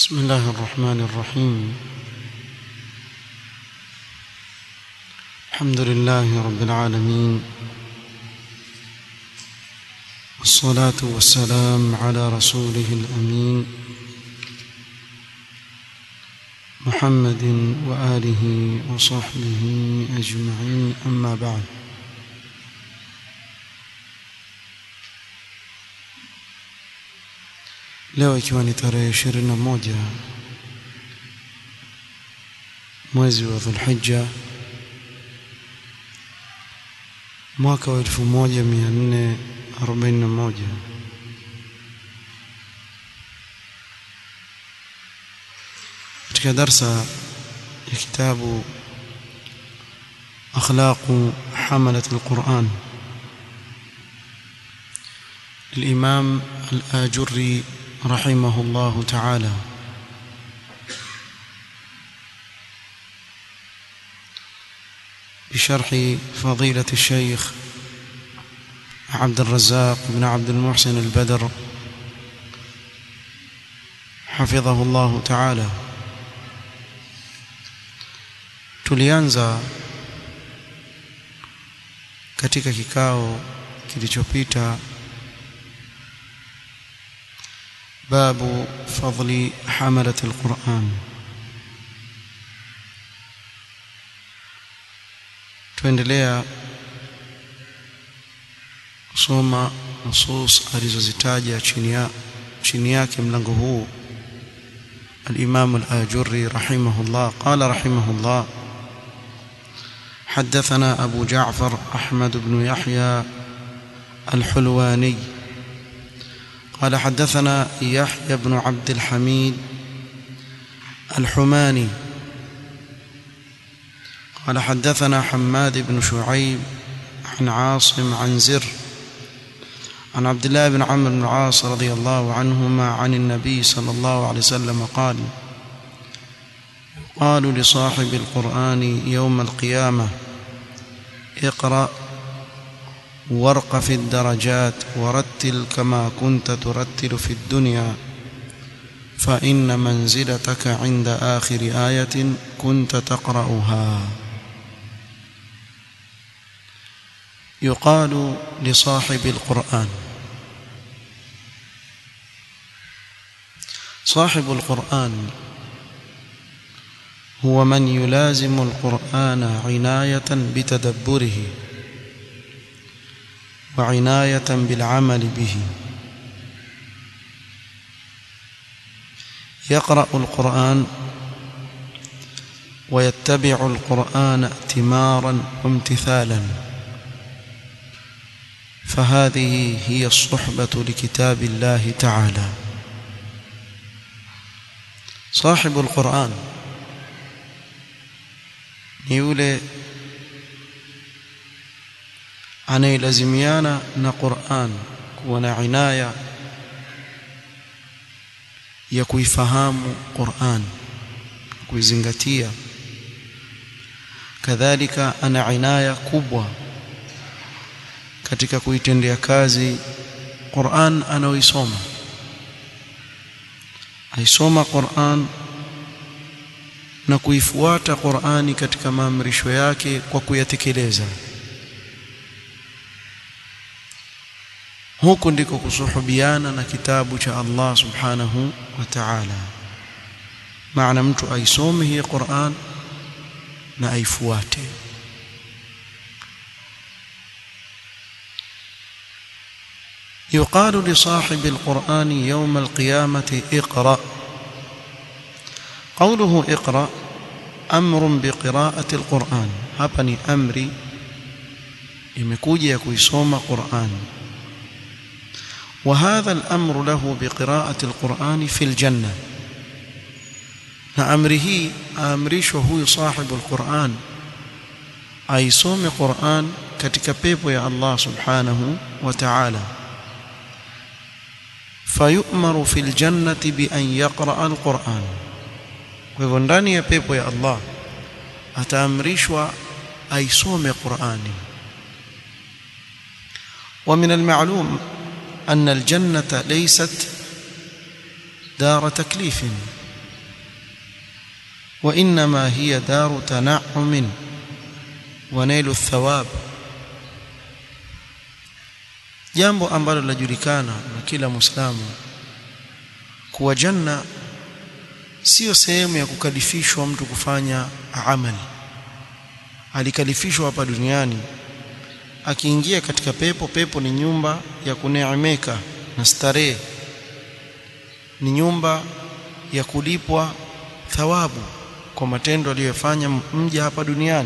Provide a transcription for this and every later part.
بسم الله الرحمن الرحيم الحمد لله رب العالمين والصلاة والسلام على رسوله الأمين محمد وآله وصحبه أجمعين أما بعد leo ikiwa ni tarehe ishirini na moja mwezi wa dhulhija mwaka wa elfu moja mia nne arobaini na moja katika darsa ya kitabu akhlaqu hamalat alquran الإمام الآجري رحمه الله تعالى بشرح فضيلة الشيخ عبد الرزاق بن عبد المحسن البدر حفظه الله تعالى tulianza katika kikao kilichopita باب فضل حملة القرآن tuendelea kusoma nusus alizozitaja chini ya chini yake mlango huu الإمام الآجري رحمه الله قال رحمه الله حدثنا أبو جعفر أحمد بن يحيى الحلواني قال حدثنا يحيى بن عبد الحميد الحماني قال حدثنا حماد بن شعيب عن عاصم عن زر عن عبد الله بن عمرو بن العاص رضي الله عنهما عن النبي صلى الله عليه وسلم قال قالوا لصاحب القرآن يوم القيامة اقرأ وارق في الدرجات ورتل كما كنت ترتل في الدنيا فإن منزلتك عند آخر آية كنت تقرأها يقال لصاحب القرآن صاحب القرآن هو من يلازم القرآن عناية بتدبره وعناية بالعمل به يقرأ القرآن ويتبع القرآن ائتمارا وامتثالا فهذه هي الصحبة لكتاب الله تعالى صاحب القرآن يولي anayelazimiana na Qur'an kuwa na inaya ya kuifahamu Qur'an kuizingatia kadhalika ana inaya kubwa katika kuitendea kazi Qur'an anaoisoma aisoma Qur'an na kuifuata Qur'ani katika maamrisho yake kwa kuyatekeleza huku ndiko kusuhubiana na kitabu cha Allah subhanahu wa ta'ala maana mtu aisome hii Qur'an na aifuate يقال لصاحب القرآن يوم القيامة اقرأ قوله اقرأ أمر بقراءة القرآن هبني أمري imekuja kuisoma Qur'an وهذا الأمر له بقراءة القرآن في الجنة نأمره أمرش هو صاحب القرآن أي صوم قرآن katika pepo ya Allah subhanahu wa ta'ala fayu'maru fil jannati bi an yaqra'a al-Qur'an kwa hivyo ndani ya pepo ya Allah ataamrishwa aisome Qur'ani wa min al-ma'lum أن الجنة ليست دار تكليف وإنما هي دار تنعم ونيل الثواب jambo ambalo linajulikana na kila muislamu kuwa janna sio sehemu ya kukalifishwa mtu kufanya amali alikalifishwa hapa duniani akiingia katika pepo pepo ni nyumba ya kuneemeka na starehe ni nyumba ya kulipwa thawabu kwa matendo aliyofanya mja hapa duniani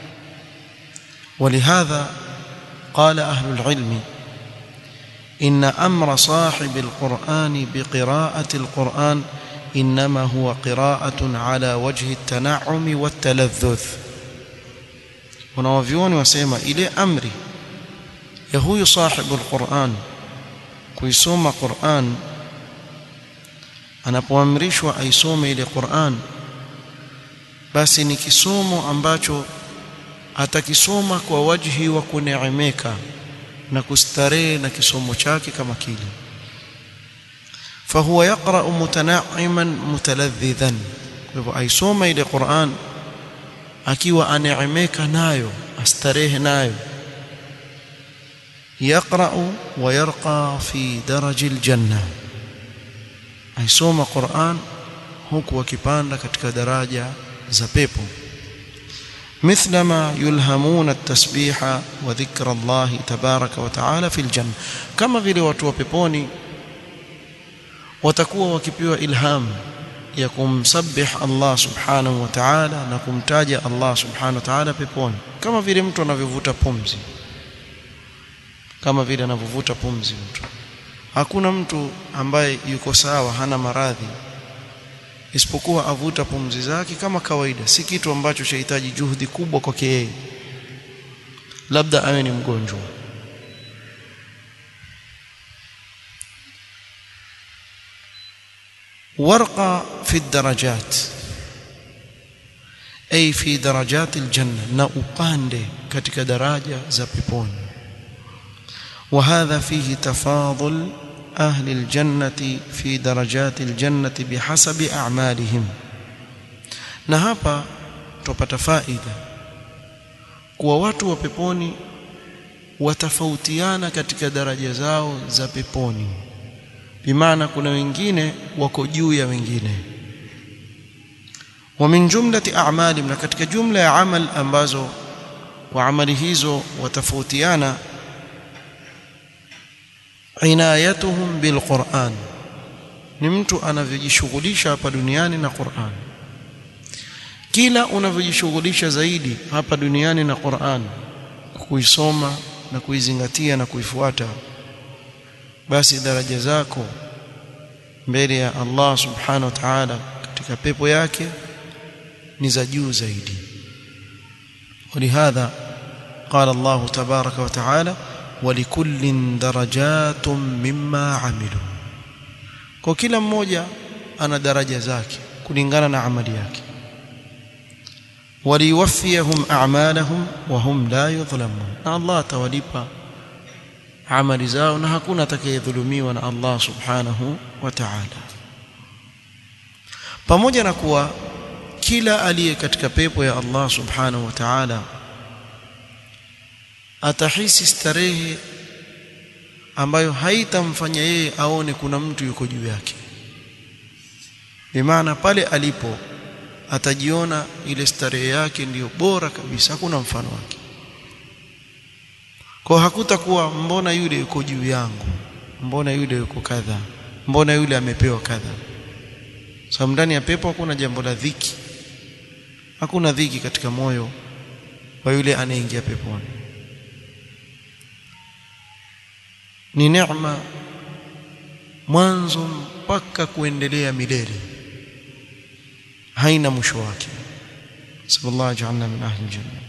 ولهذا قال أهل العلم إن أمر صاحب القرآن بقراءة القرآن إنما هو قراءة على وجه التنعم والتلذذ wanawavyuoni wasema ile amri ya huyu sahibu alquran kuisoma Qur'an anapoamrishwa aisome ile Qur'an basi ni kisomo ambacho atakisoma kwa wajhi wa kuneemeka na kustarehe na kisomo chake kama kile fahuwa yaqra mutana'iman mutaladhdhidan kwa hivyo aisoma ile Qur'an akiwa aneemeka nayo astarehe nayo يقرأ ويرقى في درج الجنة aisoma Qur'an huku akipanda katika daraja za pepo مثلما يلهمون التسبيح وذكر الله تبارك وتعالى في الجنة كما vile watu wa peponi watakuwa wakipewa ilham ya kumsabih Allah subhanahu wa ta'ala na kumtaja Allah subhanahu wa ta'ala peponi kama vile mtu anavyovuta pumzi kama vile anavyovuta pumzi mtu hakuna mtu ambaye yuko sawa hana maradhi isipokuwa avuta pumzi zake kama kawaida si kitu ambacho chahitaji juhudi kubwa kwake yeye labda awe ni mgonjwa warqa fi darajat ay fi darajat aljanna na upande katika daraja za peponi وهذا فيه تفاضل أهل الجنة في درجات الجنة بحسب أعمالهم na hapa tupata faida kuwa watu wa peponi watafautiana katika daraja zao za peponi bimaana kuna wengine wako juu ya wengine wa min jumlati a'mali na katika jumla ya amal ambazo kwa amali hizo watafautiana inayatuhum bilquran ni mtu anavyojishughulisha hapa duniani na Qur'an kila unavyojishughulisha zaidi hapa duniani na Qur'an kuisoma na kuizingatia na kuifuata basi daraja zako mbele ya Allah subhanahu wa ta'ala katika pepo yake ni za juu zaidi ولهذا قال الله تبارك وتعالى ولكل درجات مما عملوا kwa kila mmoja ana daraja zake kulingana na amali yake waliwafiyahum a'malahum wa hum la yudhlamun na Allah atawalipa amali zao na hakuna atakayedhulumiwa na Allah subhanahu wa ta'ala pamoja na kuwa kila aliye katika pepo ya Allah subhanahu wa ta'ala atahisi starehe ambayo haitamfanya yeye aone kuna mtu yuko juu yake bimaana pale alipo atajiona ile starehe yake ndiyo bora kabisa hakuna mfano wake kwa hakutakuwa mbona yule yuko juu yangu mbona yule yuko kadha mbona yule amepewa kadha sababu ndani ya pepo hakuna jambo la dhiki hakuna dhiki katika moyo wa yule anayeingia peponi ni neema mwanzo mpaka kuendelea milele haina mwisho wake sallallahu ajalna min ahli aljanna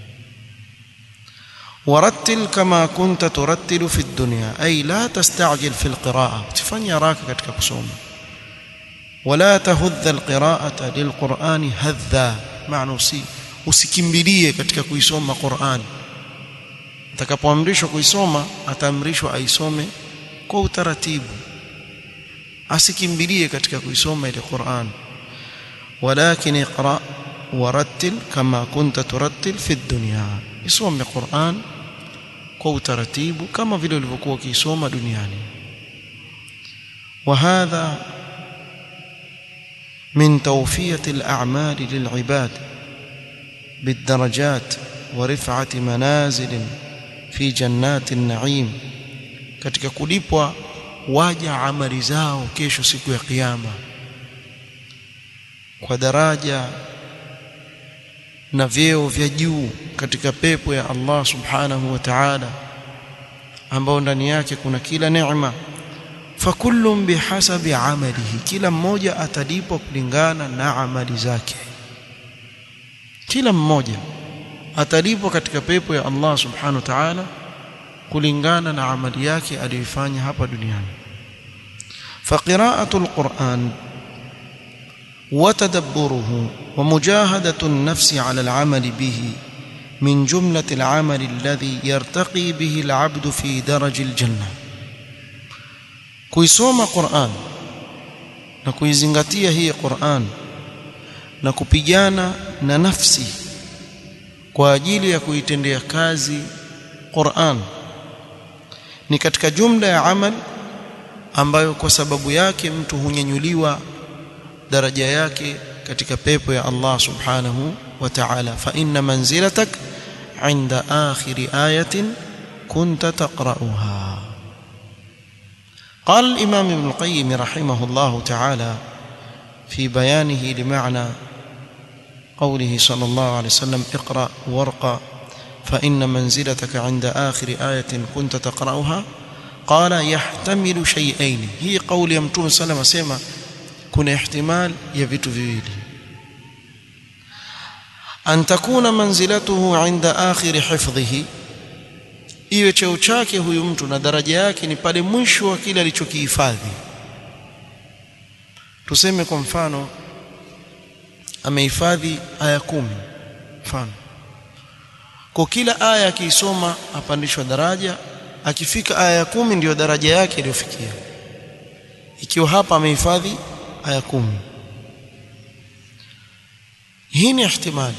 ورتل كما كنت ترتل في الدنيا أي لا تستعجل في القراءة تفني راك katika kusoma ولا تهذ القراءة للقرآن هذا معنى usi usikimbilie katika kuisoma Qur'an atakapoamrishwa kuisoma ataamrishwa aisome kwa utaratibu asikimbilie katika kuisoma ile Qur'an walakin iqra warattil kama kunta turattil fi dunya isome Qur'an kwa utaratibu kama vile ulivyokuwa ukisoma duniani وهذا من توفية الأعمال للعباد بالدرجات ورفعة منازل في جنات النعيم katika kulipwa waja amali zao kesho siku ya kiyama kwa daraja na vyeo vya juu katika pepo ya Allah subhanahu wa ta'ala ambao ndani yake kuna kila neema fakullun bihasabi amalihi kila mmoja atalipwa kulingana na amali zake kila mmoja atalipwa katika pepo ya Allah subhanahu wa ta'ala kulingana na amali yake aliyoifanya hapa duniani فقراءة القرآن وتدبره ومجاهدة النفس على العمل به من جملة العمل الذي يرتقي به العبد في درج الجنة kuisoma Qur'an na kuizingatia hii Qur'an na kupigana na nafsi kwa ajili ya kuitendea kazi Qur'an ni katika jumla ya amal ambayo kwa sababu yake mtu hunyanyuliwa daraja yake katika pepo ya Allah subhanahu wa ta'ala fa inna manzilatak inda akhir ayatin kunta taqra'uha قال الإمام ابن القيم رحمه الله تعالى في بيانه لمعنى قوله صلى الله عليه وسلم اقرأ وارقى فإن منزلتك عند آخر آية كنت تقرأها قال يحتمل شيئين هي قول يمتون سلم سيما كن احتمال يبت فيلي أن تكون منزلته عند آخر حفظه iwe cheo chake huyu mtu na daraja yake ni pale mwisho wa kile alichokihifadhi tuseme kwa mfano amehifadhi aya kumi mfano kwa kila aya akiisoma apandishwa daraja akifika aya ya kumi ndiyo daraja yake iliyofikia ikiwa hapa amehifadhi aya kumi hii ni ihtimali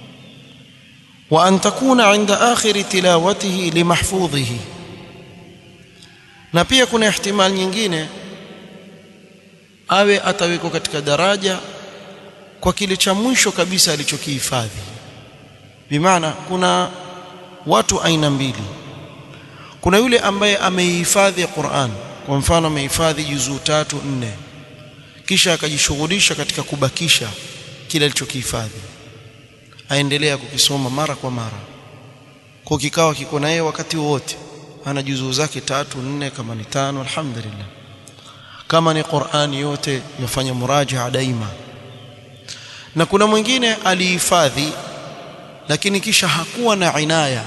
وأن تكون عند آخر تلاوته لمحفوظه na pia kuna ihtimali nyingine awe atawekwa katika daraja kwa kile cha mwisho kabisa alichokihifadhi bimaana kuna watu aina mbili kuna yule ambaye ameihifadhi Qur'an kwa mfano amehifadhi juzuu tatu nne kisha akajishughulisha katika kubakisha kile alichokihifadhi aendelea kukisoma mara kwa mara kwa kikawa kiko na yeye wakati wote ana juzuu zake tatu nne kama ni tano alhamdulillah kama ni Qur'ani yote yafanya murajaa daima na kuna mwingine alihifadhi lakini kisha hakuwa na inaya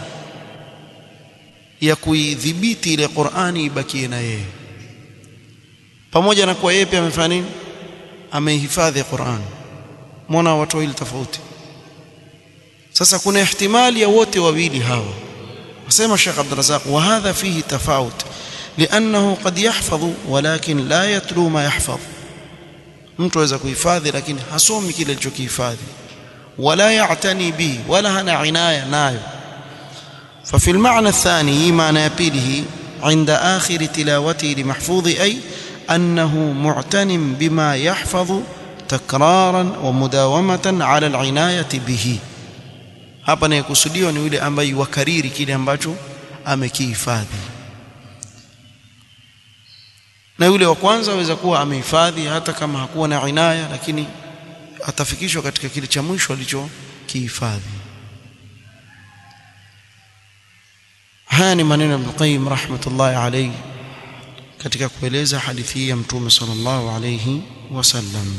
ya kuidhibiti ile Qur'ani ibakie na yeye pamoja na kuwa yeye pia amefanya nini amehifadhi Qur'an muona watu wawili tofauti sasa kuna ihtimali ya wote wawili hawa wasema Sheikh Abdul Razak wa hadha fihi tafawut لانه قد يحفظ ولكن لا يتلو ما يحفظ mtu aweza kuhifadhi lakini hasomi kile alichokihifadhi wala ya'tani bi wala hana inaya nayo ففي المعنى الثاني معنى يبيله عند آخر تلاوته لمحفوظ أي أنه معتن بما يحفظ تكرارا ومداومة على العناية به hapa anayekusudiwa ni yule ambaye wakariri kile ambacho amekihifadhi na yule wa kwanza aweza kuwa amehifadhi hata kama hakuwa na inaya lakini atafikishwa katika kile cha mwisho alichokihifadhi haya ni maneno ya Ibn Qayyim rahmatullahi alayhi katika kueleza hadithi hii ya Mtume sallallahu alayhi wasallam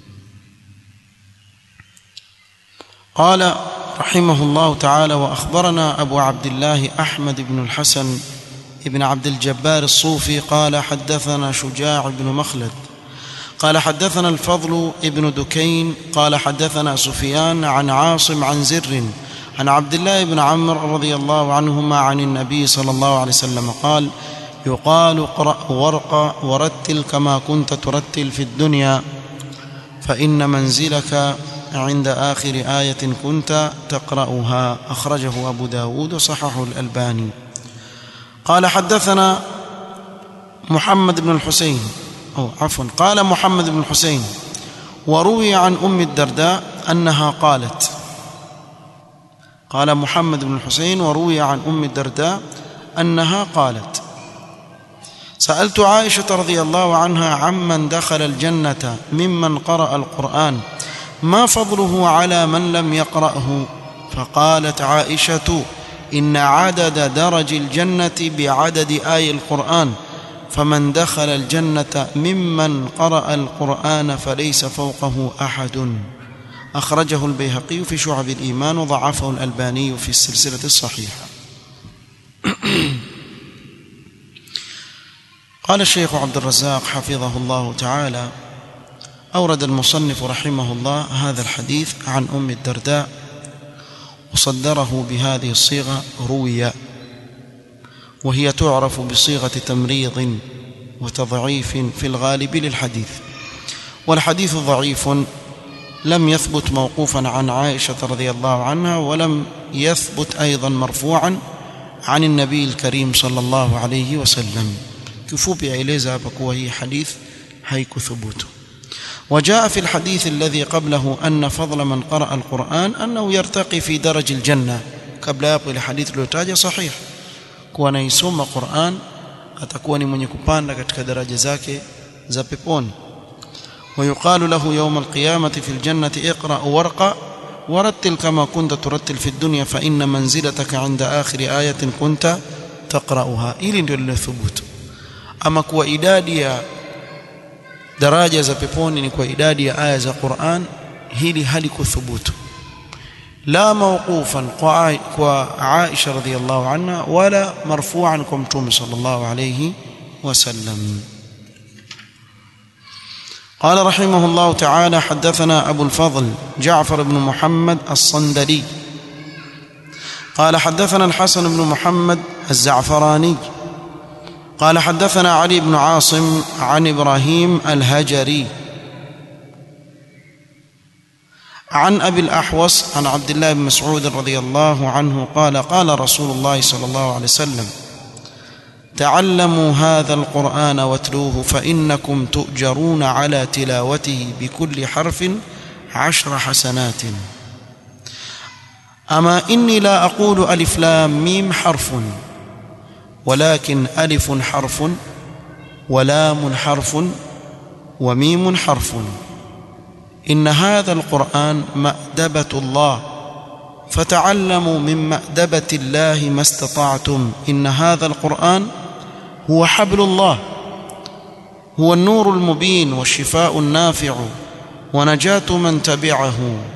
قال رحمه الله تعالى واخبرنا ابو عبد الله احمد بن الحسن بن عبد الجبار الصوفي قال حدثنا شجاع بن مخلد قال حدثنا الفضل بن دكين قال حدثنا سفيان عن عاصم عن زر عن عبد الله بن عمرو رضي الله عنهما عن النبي صلى الله عليه وسلم قال يقال اقرا وارق ورتل كما كنت ترتل في الدنيا فان منزلك عند آخر آية كنت تقرأها أخرجه أبو داود وصححه الألباني قال حدثنا محمد بن الحسين أو عفوا قال محمد بن الحسين وروي عن أم الدرداء أنها قالت قال محمد بن الحسين وروي عن أم الدرداء أنها قالت سألت عائشة رضي الله عنها عمن دخل الجنة ممن قرأ القرآن ما فضله على من لم يقرأه فقالت عائشة إن عدد درج الجنة بعدد آي القرآن فمن دخل الجنة ممن قرأ القرآن فليس فوقه أحد أخرجه البيهقي في شعب الإيمان وضعفه الألباني في السلسلة الصحيحة قال الشيخ عبد الرزاق حفظه الله تعالى أورد المصنف رحمه الله هذا الحديث عن أم الدرداء وصدره بهذه الصيغة روي وهي تعرف بصيغة تمريض وتضعيف في الغالب للحديث والحديث ضعيف لم يثبت موقوفا عن عائشة رضي الله عنها ولم يثبت أيضا مرفوعا عن النبي الكريم صلى الله عليه وسلم kifupi aeleza hapa kuwa hii hadith haikuthubutu وجاء في الحديث الذي قبله أن فضل من قرأ القرآن أنه يرتقي في درج الجنة قبل hapo ile hadith iliyotaja sahih kuwa anaisoma Qur'an atakuwa ni mwenye kupanda katika daraja zake za peponi ويقال له يوم القيامة في الجنة اقرأ ورقة ورتل كما كنت ترتل في الدنيا فإن منزلتك عند آخر آية كنت تقرأها إلي ndio lilothubutu ama kuwa idadi ya daraja za peponi ni kwa idadi ya aya za Qur'an hili halikuthubutu la mawqufan kwa Aisha radhiyallahu anha wala marfu'an kwa Mtume sallallahu alayhi wasallam قال رحمه الله تعالى حدثنا أبو الفضل جعفر بن محمد الصندلي قال حدثنا الحسن بن محمد الزعفراني قال حدثنا علي بن عاصم عن ابراهيم الهجري عن ابي الاحوص عن عبد الله بن مسعود رضي الله عنه قال قال رسول الله صلى الله عليه وسلم تعلموا هذا القران واتلوه فانكم تؤجرون على تلاوته بكل حرف عشر حسنات اما اني لا اقول الف لام ميم حرف ولكن ألف حرف ولام حرف وميم حرف إن هذا القرآن مأدبة الله فتعلموا من مأدبة الله ما استطعتم إن هذا القرآن هو حبل الله هو النور المبين والشفاء النافع ونجاة من تبعه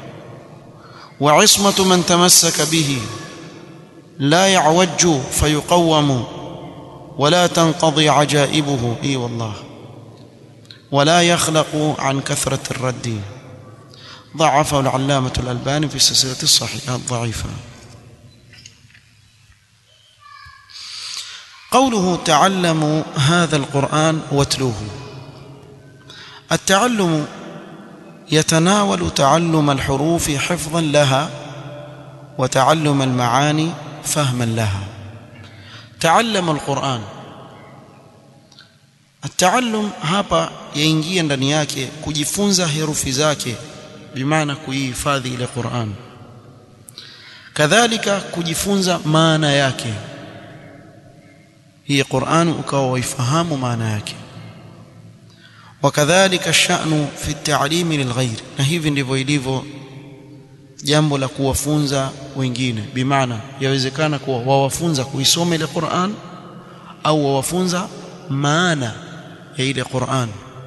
وعصمة من تمسك به لا يعوج فيقوم ولا تنقضي عجائبه اي والله ولا يخلق عن كثرة الرد ضعفه العلامة الألباني في السلسلة الصحيحة الضعيفة قوله تعلموا هذا القرآن واتلوه التعلم يتناول تعلم الحروف حفظا لها وتعلم المعاني فهما لها تعلم القرآن التعلم hapa yaingia ndani yake kujifunza herufi zake bimaana kuihifadhi ile Qur'an kadhalika kujifunza maana yake hii Qur'an ukawa waifahamu maana yake wakadhalika الشأن في التعليم للغير na hivi ndivyo ilivyo jambo la kuwafunza wengine bimaana yawezekana kuwa wawafunza kuisoma ile Qur'an au wawafunza maana ya ile Qur'an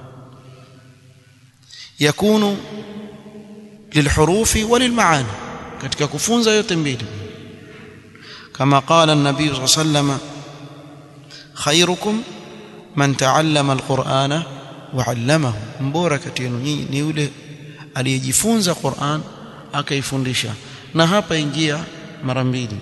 yakunu lilhurufi walilmaani katika kufunza yote mbili kama qala an-nabii sallallahu alayhi wasallam khairukum man ta'allama al-Qur'ana wa 'allamahu mbora kati yenu nyinyi ni yule aliyejifunza Qur'an akaifundisha na hapa ingia mara mbili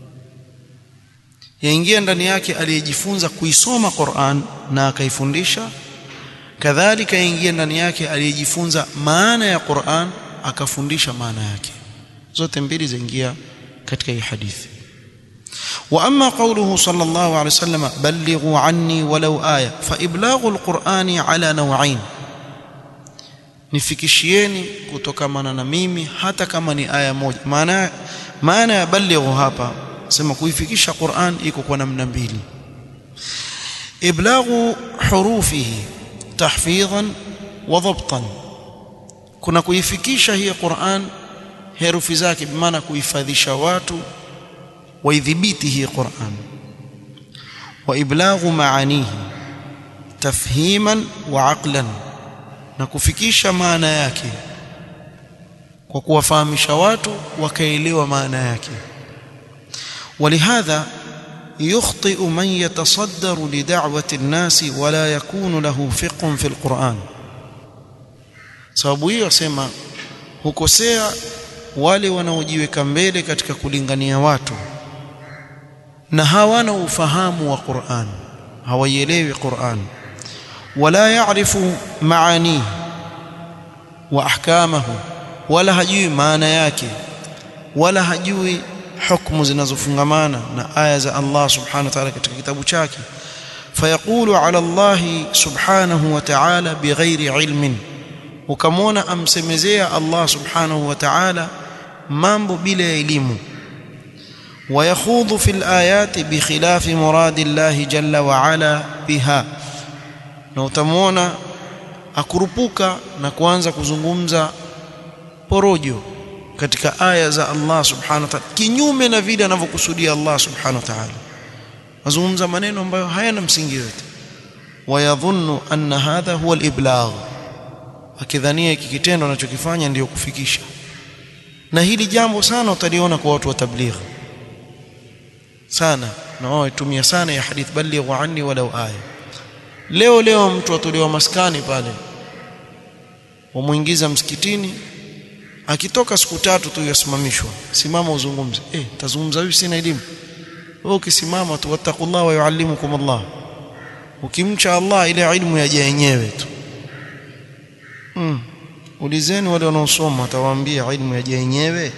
yaingia ndani yake aliyejifunza kuisoma Qur'an na akaifundisha kadhalika yaingia ndani yake aliyejifunza maana ya Qur'an akafundisha maana yake zote mbili zaingia katika hii hadithi واما قوله صلى الله عليه وسلم بلغوا عني ولو ايه فابلاغ القران على نوعين nifikishieni kutokamana na mimi hata kama ni aya moja maana maana ya balighu hapa sema kuifikisha Qur'an iko kwa namna mbili iblaghu hurufihi tahfidhan wa dhabtan kuna kuifikisha hii Qur'an herufi zake bimaana kuhifadhisha watu waidhibiti hii Qur'an wa iblaghu maanihi tafhiman wa aqlan na kufikisha maana yake kwa kuwafahamisha watu wakaelewa maana yake ولهذا يخطئ من يتصدر لدعوة الناس ولا يكون له فقه في القرآن sababu hiyo asema hukosea wale wanaojiweka mbele katika kulingania watu na hawana ufahamu wa Qur'an hawaielewi Qur'an wala yaarifu maanihi wa ahkamahu wala hajui maana yake wala hajui hukumu zinazofungamana na aya za Allah subhanahu wa ta'ala katika kitabu chake fayaqulu ala Allah subhanahu wa ta'ala bighairi ilmin ukamwona amsemezea Allah subhanahu wa ta'ala mambo bila elimu ويخوض في الآيات بخلاف مراد الله جل وعلا بها na utamwona akurupuka na kuanza kuzungumza porojo katika aya za Allah subhanahu wa ta'ala kinyume na vile anavyokusudia Allah subhanahu wa ta'ala azungumza maneno ambayo hayana msingi yote wayadhunnu anna hadha huwa al-iblagh akidhania hiki kitendo anachokifanya ndiyo kufikisha na hili jambo sana utaliona kwa watu wa tabligh sana na wao itumia sana ya hadith balighu anni walau aya leo leo mtu atolewa maskani pale wamuingiza msikitini akitoka siku tatu tu yasimamishwa simama uzungumze eh tazungumza hivi sina elimu wewe ukisimama tu wattaqullah wa yuallimukum Allah ukimcha Allah ile ilmu yaje yenyewe tu mm. ulizeni wale wanaosoma atawaambia ilmu yaje yenyewe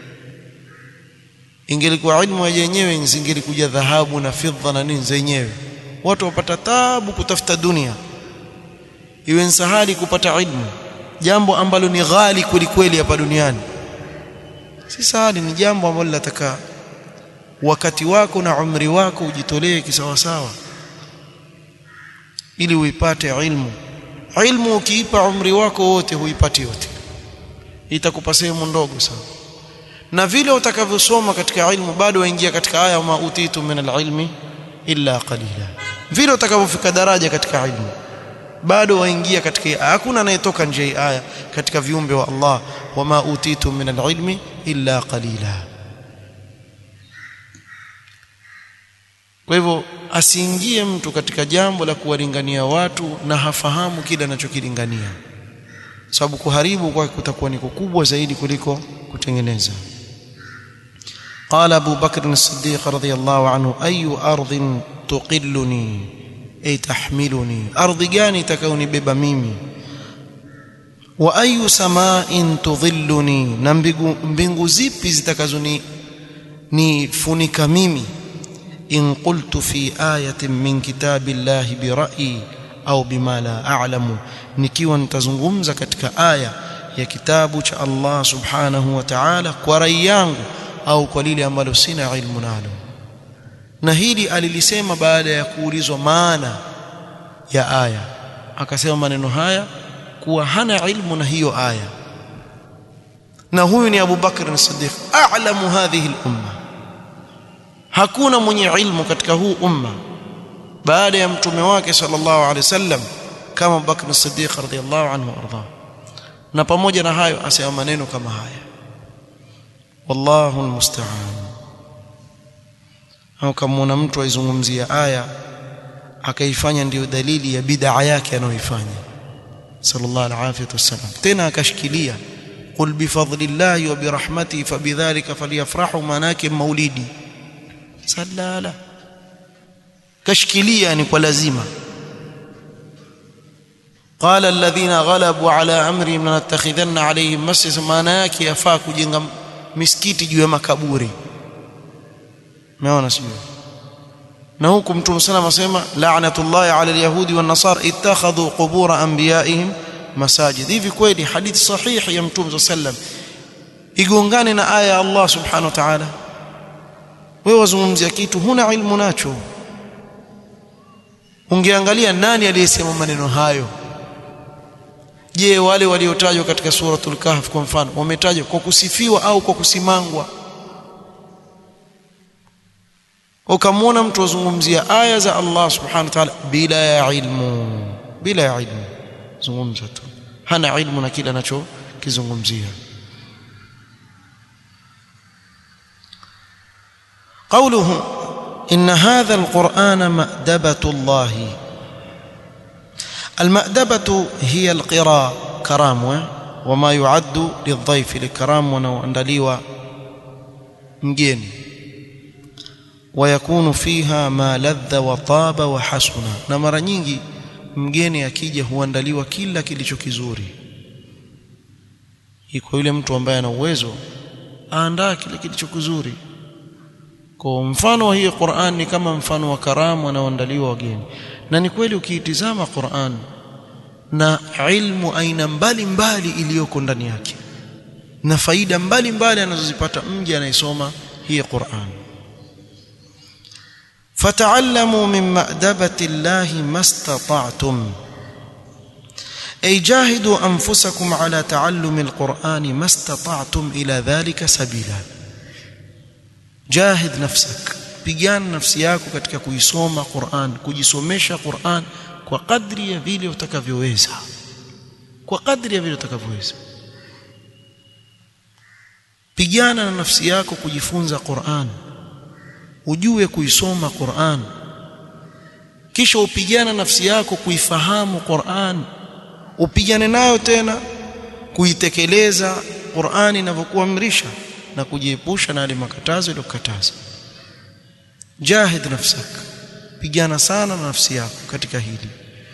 ingelikuwa ilmu yaje yenyewe ingelikuja dhahabu na fidha na nini zenyewe watu wapata tabu kutafuta dunia iwe nsahali kupata ilmu jambo ambalo ni ghali kweli kweli hapa duniani si sahali ni jambo ambalo linataka wakati wako na umri wako ujitolee kisawasawa ili uipate ilmu ilmu ukiipa umri wako wote huipati yote itakupa sehemu ndogo sana na vile utakavyosoma katika ilmu bado waingia katika aya ma utitu min alilmi illa qalila vile utakavyofika daraja katika ilmu bado waingia katika hakuna anayetoka nje ya aya katika viumbe wa Allah wama utitu min alilmi illa qalila kwa hivyo asiingie mtu katika jambo la kuwalingania watu na hafahamu kile anachokilingania sababu kuharibu kwake kutakuwa ni kukubwa zaidi kuliko kutengeneza قال أبو بكر الصديق رضي الله عنه أي أرض تقلني أي تحملني أرض جاني تكوني ببميمي وأي سماء تظلني نمبنغ زيبي زتكزني نفنك ميمي إن قلت في آية من كتاب الله برأيي أو بما لا أعلم nikiwa nitazungumza katika aya ya kitabu cha Allah subhanahu wa ta'ala kwa rai yangu au kwa lile ambalo sina ilmu nalo na hili alilisema baada ya kuulizwa maana ya aya akasema maneno haya kuwa hana ilmu na hiyo aya na huyu ni Abu Bakr as-Siddiq a'lamu hadhihi al-umma hakuna mwenye ilmu katika huu umma baada ya mtume wake sallallahu alaihi wasallam kama Abu Bakr as-Siddiq radhiyallahu anhu arda na pamoja na hayo asema maneno kama haya wallahu almusta'an au kama mtu aizungumzia aya akaifanya ndiyo dalili ya bid'a yake anayoifanya sallallahu alaihi wasallam tena akashikilia qul bifadlillahi wa birahmatihi fabidhalika falyafrahu manake maulidi sallala kashikilia ni kwa lazima qala alladhina ghalabu ala amrihim lanattakhidhanna alayhim masjid maana yake yafaa kujenga misikiti juu ya makaburi umeona sio na huku mtume sana asema la'natullahi ala alyahudi wan nasara ittakhadhu qubur anbiya'ihim masajid hivi kweli hadithi sahihi ya mtume sallam igongane na aya ya Allah subhanahu wa ta'ala wewe wazungumzia kitu huna ilmu nacho ungeangalia nani aliyesema maneno hayo je wale waliotajwa katika suratul kahf kwa mfano wametajwa kwa kusifiwa au kwa kusimangwa ukamwona mtu azungumzia aya za Allah subhanahu wa ta'ala bila ya ilmu bila ya ilmu zungumza tu hana ilmu na kile anachokizungumzia قوله إن هذا القرآن مأدبة الله المأدبة هي القراء كرام وما يعد للضيف لكرام ونواندليوا مجيني ويكون فيها ما لذ وطاب وحسن na mara nyingi mgeni akija huandaliwa kila kilicho kizuri iko yule mtu ambaye ana uwezo aandaa kile kilicho kizuri kwa mfano wa hii Qur'an ni kama mfano wa karamu wanaoandaliwa wageni na ni kweli ukiitizama Qur'an na ilmu aina mbalimbali iliyoko ndani yake na faida mbalimbali anazozipata mje anayesoma hii Qur'an fata'allamu min ma'dabati Allah mastata'tum ay jahidu anfusakum ala ta'allumi al-Qur'an mastata'tum ila dhalika sabila jahid nafsak pigana nafsi yako katika kuisoma Qur'an kujisomesha Qur'an kwa kadri ya vile utakavyoweza kwa kadri ya vile utakavyoweza pigana na nafsi yako kujifunza Qur'an ujue kuisoma Qur'an kisha upigana nafsi yako kuifahamu Qur'an upigane nayo tena kuitekeleza Qur'an inavyokuamrisha na kujiepusha na yale makatazo yaliyokataza jahid nafsak pigana sana na nafsi yako katika hili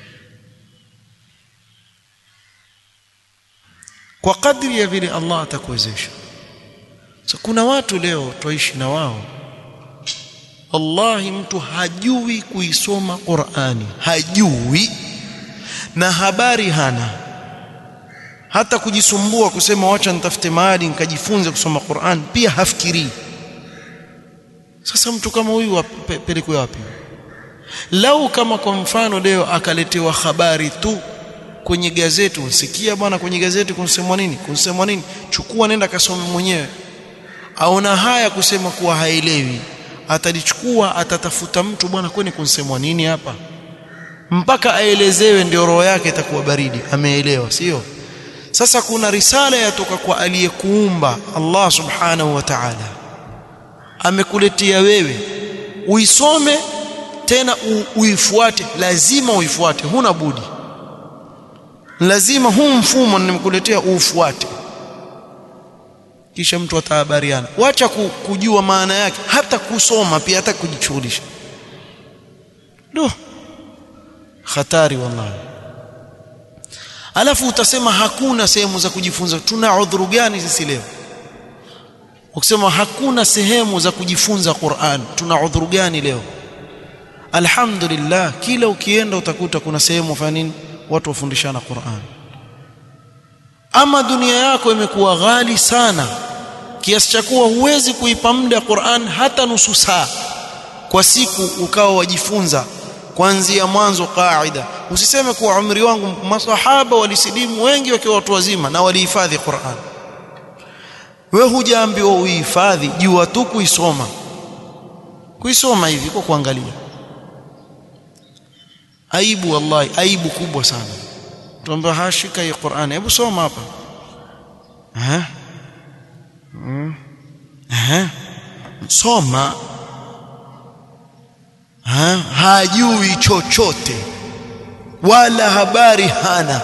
kwa kadri ya vile Allah atakuwezesha so, kuna watu leo tuishi na wao wallahi mtu hajui kuisoma Qur'ani hajui na habari hana hata kujisumbua kusema wacha nitafute mahali nikajifunze kusoma Qur'an pia hafikiri sasa mtu kama huyu apelekwe wapi lau kama kwa mfano leo akaletewa habari tu kwenye gazeti unsikia bwana kwenye gazeti kunsemwa nini kunsemwa nini chukua nenda kasome mwenyewe aona haya kusema kuwa haelewi atalichukua atatafuta mtu bwana kwani kunsemwa nini hapa mpaka aelezewe ndio roho yake itakuwa baridi ameelewa sio sasa kuna risala yatoka kwa aliyekuumba Allah subhanahu wa ta'ala amekuletea wewe uisome tena uifuate lazima uifuate huna budi lazima huu mfumo nimekuletea ufuate kisha mtu atahabariana wacha kujua maana yake hata kusoma pia hata kujishughulisha do hatari wallahi alafu utasema hakuna sehemu za kujifunza tuna udhuru gani sisi leo ukisema hakuna sehemu za kujifunza Qur'an tuna udhuru gani leo alhamdulillah kila ukienda utakuta kuna sehemu fanya nini watu wafundishana Qur'an ama dunia yako imekuwa ghali sana kiasi cha kuwa huwezi kuipa muda Qur'an hata nusu saa kwa siku ukawa wajifunza kuanzia mwanzo kaida usiseme kuwa umri wangu masahaba walisilimu wengi wakiwa watu wazima na walihifadhi Qur'an wewe hujaambiwa uhifadhi jua tu kuisoma kuisoma hivi kwa kuangalia aibu wallahi aibu kubwa sana tuambia hashika hii Qur'an hebu soma hapa eh mm. eh soma ha? hajui chochote wala habari hana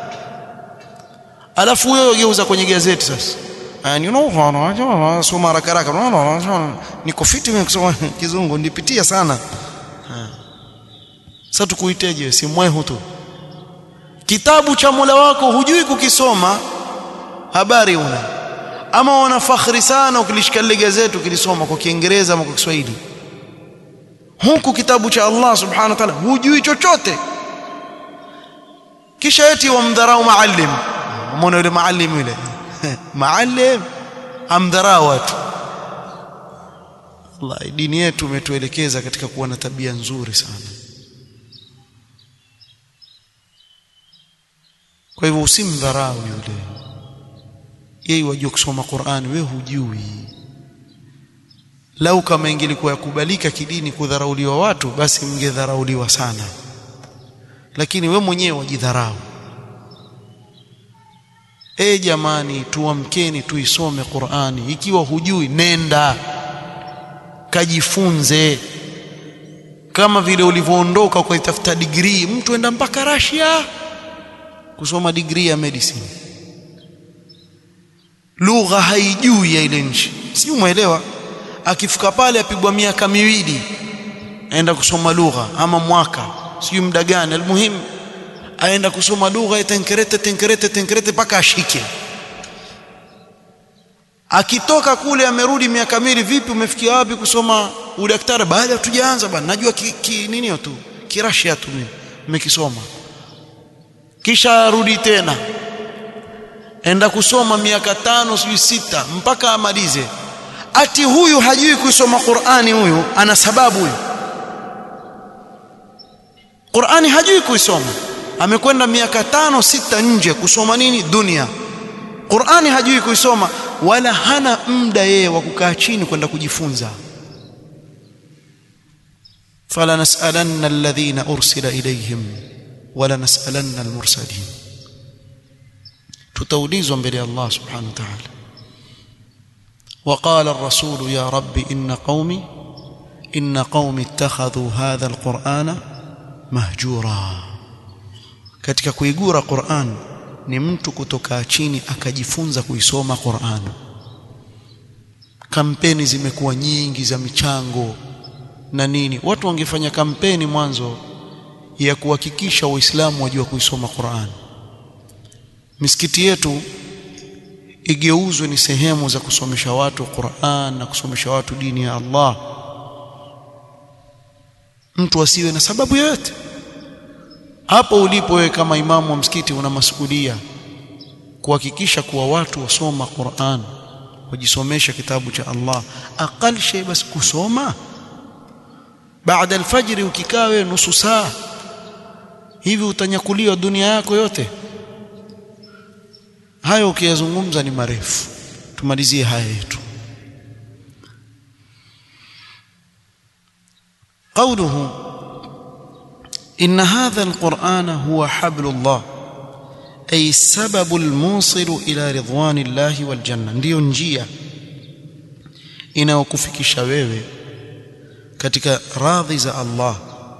alafu wewe geuza kwenye gazeti sasa and you know soma haraka haraka niko fiti mimi kusoma kizungu nipitia sana sasa tukuiteje si mwehu tu kitabu cha Mola wako hujui kukisoma habari una ama wana fakhri sana ukilishika lile gazeti ukilisoma kwa Kiingereza ama kwa Kiswahili huku kitabu cha Allah subhanahu wa ta'ala hujui chochote kisha eti wamdharau maalim umeona yule maalim yule maalim amdharau watu Allah dini yetu imetuelekeza katika kuwa na tabia nzuri sana kwa hivyo usimdharau yule yeye wajua kusoma Qur'an wewe hujui lau kama ingelikuwa yakubalika kidini kudharauliwa watu basi mngedharauliwa sana lakini we mwenyewe wajidharau e jamani tuamkeni tuisome Qur'ani ikiwa hujui nenda kajifunze kama vile ulivyoondoka ukaitafuta degree mtu enda mpaka Russia kusoma degree ya medicine lugha haijui ya ile nchi si umeelewa akifika pale apigwa miaka miwili aenda kusoma lugha ama mwaka sijui muda gani almuhimu aenda kusoma lugha tenkerete tenkerete tenkerete mpaka ashike akitoka kule amerudi miaka miwili vipi umefikia wapi kusoma udaktari baada hatujaanza bwana najua ki, ki, nini tu kirashia tu mimi nimekisoma kisha arudi tena enda kusoma miaka tano sijui sita mpaka amalize ati huyu hajui kusoma Qur'ani huyu ana sababu huyu Qur'ani hajui kuisoma amekwenda miaka tano sita nje kusoma nini dunia Qur'ani hajui kuisoma wala hana muda yeye wa kukaa chini kwenda kujifunza fala nas'alanna alladhina ursila ilayhim wala nas'alanna almursalin tutaulizwa mbele ya Allah subhanahu wa ta'ala وقال الرسول يا رب إن قومي إن قومي اتخذوا هذا القرآن mahjura katika kuigura Qur'an ni mtu kutoka chini akajifunza kuisoma Qur'an kampeni zimekuwa nyingi za michango na nini watu wangefanya kampeni mwanzo ya kuhakikisha waislamu wajua kuisoma Qur'an misikiti yetu igeuzwe ni sehemu za kusomesha watu Qur'an na kusomesha watu dini ya Allah mtu asiwe na sababu yoyote hapo ulipo wewe kama imamu wa msikiti una masuhulia kuhakikisha kuwa watu wasoma Qur'an wajisomesha kitabu cha Allah aqal shay bas kusoma baada alfajiri ukikaa wewe nusu saa hivi utanyakuliwa dunia yako yote hayo ukiyazungumza ni marefu tumalizie haya yetu قوله إن هذا القرآن هو حبل الله أي السبب الموصل إلى رضوان الله والجنة ndio njia inayokufikisha wewe katika radhi za Allah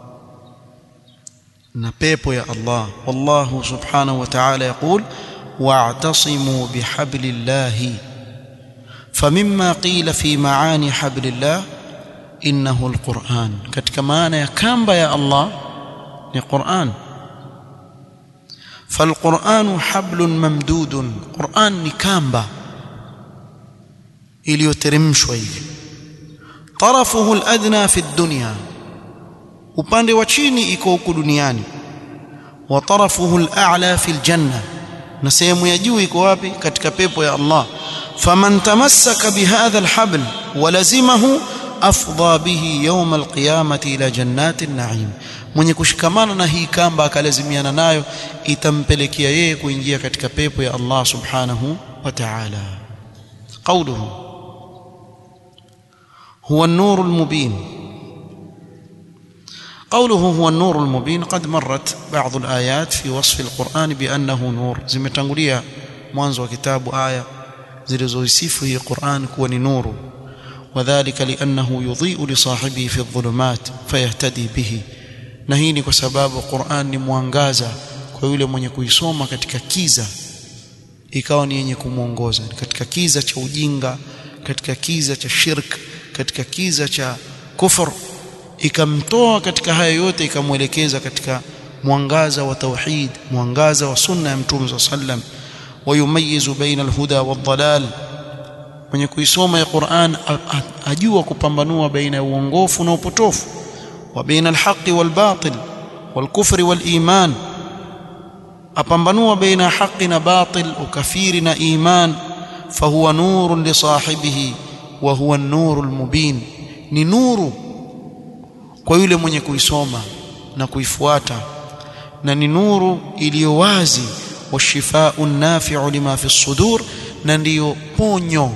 na pepo ya Allah wallahu subhanahu wa ta'ala yaqul wa'tasimu bihablillahi فمما قيل في معاني حبل الله innahu alquran katika maana ya kamba ya Allah ni Qur'an falquranu hablun mamdudun Qur'an ni kamba iliyoteremshwa hivi tarafuhu aladna fi dunya upande wa chini iko huku duniani wa tarafuhu al'a fi aljanna na sehemu ya juu iko wapi katika pepo ya Allah faman tamassaka bihadha alhabl walazimahu afdha bihi yawm alqiyamati ila jannati an-na'im mwenye kushikamana na hii kamba akalazimiana nayo itampelekea yeye kuingia katika pepo ya Allah subhanahu wa ta'ala qawluhu huwa an-nur al-mubin قوله هو النور المبين قد مرت بعض الآيات في وصف القرآن بأنه نور zimetangulia mwanzo wa kitabu aya zilizoisifu hii Qur'an kuwa ni nuru وذلك لأنه يضيء لصاحبه في الظلمات فيهتدي به na hii ni kwa sababu Qur'an ni mwangaza kwa yule mwenye kuisoma katika kiza ikawa ni yenye kumuongoza katika kiza cha ujinga katika kiza cha shirk katika kiza cha kufur ikamtoa katika haya yote ikamwelekeza katika mwangaza wa tauhid mwangaza wa sunna ya mtume صلى الله عليه وسلم ويميز بين الهدى والضلال mwenye kuisoma ya Qur'an ajua kupambanua baina ya uongofu na upotofu wa baina alhaqi walbatil walkufri waliman apambanua baina haqi na batil ukafiri na iman fahuwa nurun li sahibihi wa huwa an-nuru al-mubin ni nuru kwa yule mwenye kuisoma na kuifuata na ni nuru iliyo wazi washifau nafi'u lima fi sudur na ndiyo ponyo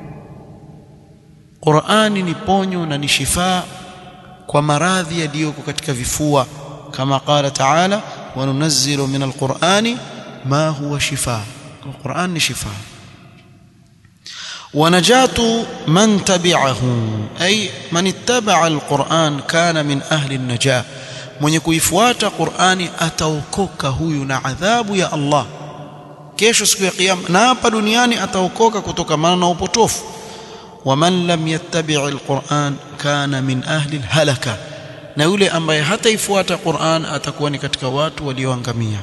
Qur'ani ni ponyo na ni shifaa kwa maradhi yaliyoko katika vifua kama qala ta'ala wa nunazzilu min al-Qur'ani ma huwa shifaa Qur'an ni shifaa ونجاة من تبعه أي من اتبع القرآن كان من أهل النجاة mwenye kuifuata Qur'ani ataokoka huyu na adhabu ya Allah kesho siku ya kiyama na hapa duniani ataokoka kutokana na upotofu waman lam yattabi' alquran kana min ahli alhalaka na yule ambaye hataifuata Qur'an atakuwa ni katika watu walioangamia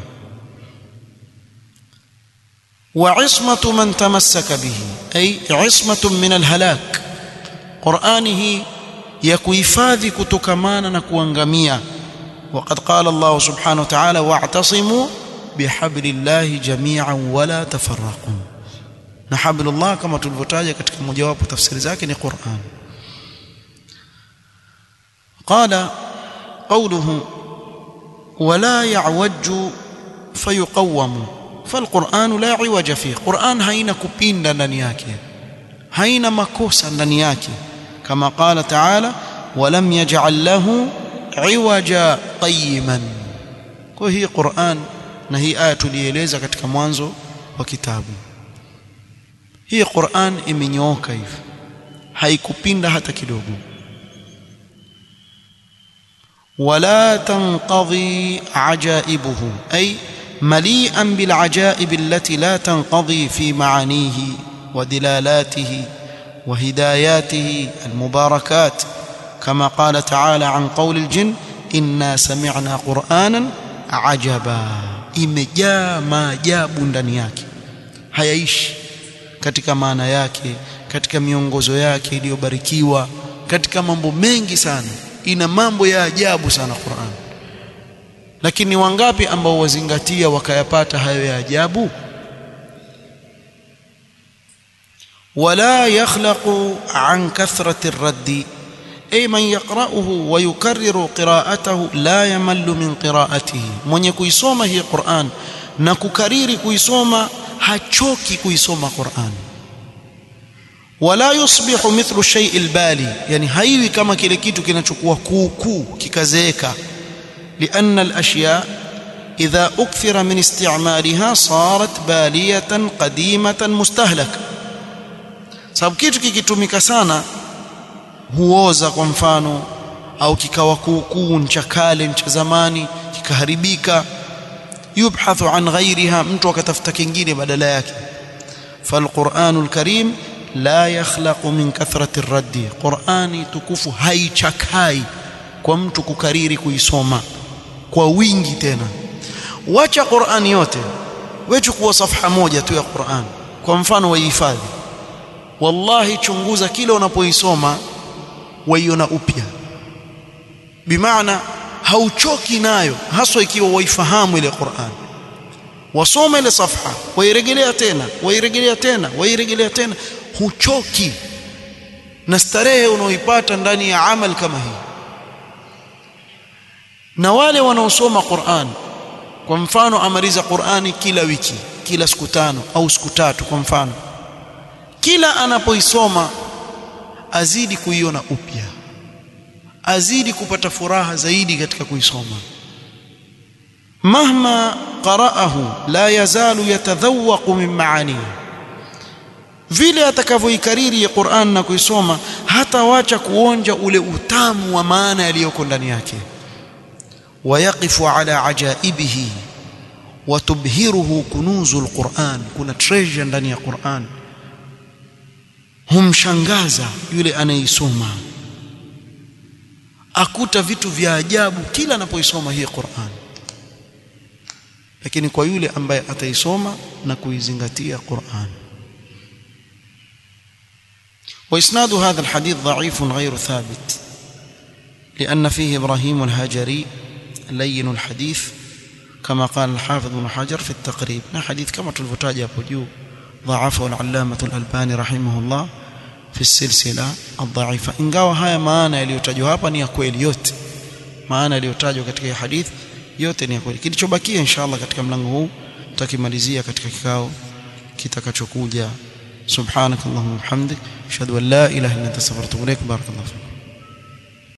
وعصمة من تمسك به أي عصمة من الهلاك قرآنه يكويفاذي كتكمانا نكوانغميا وقد قال الله سبحانه وتعالى واعتصموا بحبل الله جميعا ولا تفرقوا نحبل الله كما تلفتاجة katika mojawapo tafsiri zake ni Qur'an قال قوله ولا يعوج فيقوم فالقرآن لا عوج فيه قرآن haina kupinda ndani yake haina makosa ndani yake kama قال تعالى ولم يجعل له عوجا قيما kwa hii Qur'an na hii aya tulieleza katika mwanzo wa kitabu hii Qur'an imenyooka hivi haikupinda hata kidogo ولا تنقضي عجائبه أي مليئا بالعجائب التي لا تنقضي في معانيه ودلالاته وهداياته المباركات كما قال تعالى عن قول الجن إنا سمعنا قرآنا عجبا imejaa maajabu ndani yake hayaishi katika maana yake katika miongozo yake iliyobarikiwa katika mambo mengi sana ina mambo ya ajabu sana Qur'an lakini wangapi ambao wazingatia wakayapata hayo ya ajabu wala yakhlaqu an kathrati ar-radd ay man yaqra'uhu wa yukarriru qira'atahu la yamallu min qira'atihi mwenye kuisoma hii Qur'an na kukariri kuisoma hachoki kuisoma Qur'an wala yusbihu mithlu shay'i al-bali yani haiwi kama kile kitu kinachokuwa kuukuu kikazeeka لأن الأشياء إذا أكثر من استعمالها صارت بالية قديمة مستهلكة sababu kitu kikitumika sana huoza kwa mfano au kikawa kuukuu ncha kale ncha zamani kikaharibika yubhathu an ghairiha mtu akatafuta kingine badala yake falquranul karim la yakhlaqu min kathrati raddi qurani tukufu haichakai kwa mtu kukariri kuisoma kwa wingi tena wacha Qur'ani yote wewe chukua safha moja tu ya Qur'an kwa mfano waihifadhi wallahi chunguza kile unapoisoma waiona upya bimaana hauchoki nayo haswa ikiwa waifahamu ile Qur'an wasoma ile safha wairejelea tena wairejelea tena wairejelea tena huchoki na starehe unaoipata ndani ya amal kama hii na wale wanaosoma Qur'an kwa mfano amaliza Qur'ani kila wiki kila siku tano au siku tatu kwa mfano kila anapoisoma azidi kuiona upya azidi kupata furaha zaidi katika kuisoma mahma qara'ahu la yazalu yatadhawwaqu min maanihi vile atakavyoikariri Qur'an na kuisoma hatawacha kuonja ule utamu wa maana yaliyoko ndani yake ويقف على عجائبه وتبهره كنوز القرآن kuna treasure ndani ya Qur'an humshangaza yule anayeisoma akuta vitu vya ajabu kila anapoisoma hii Qur'an lakini kwa yule ambaye ataisoma na kuizingatia Qur'an وإسناد هذا الحديث ضعيف غير ثابت لأن فيه إبراهيم الهاجري لين الحديث كما قال الحافظ بن حجر في التقريب نا حديث كما تلفتاج أبو ضعفه العلامة الألباني رحمه الله في السلسلة الضعيفة ingawa haya maana yaliyotajwa hapa ni ya kweli yote maana yaliyotajwa katika hadith yote ni ya kweli kilichobakia inshallah katika mlango huu tutakimalizia katika kikao kitakachokuja subhanakallahumma wa bihamdik ashhadu an la ilaha illa anta astaghfiruka wa atubu ilaik barakallahu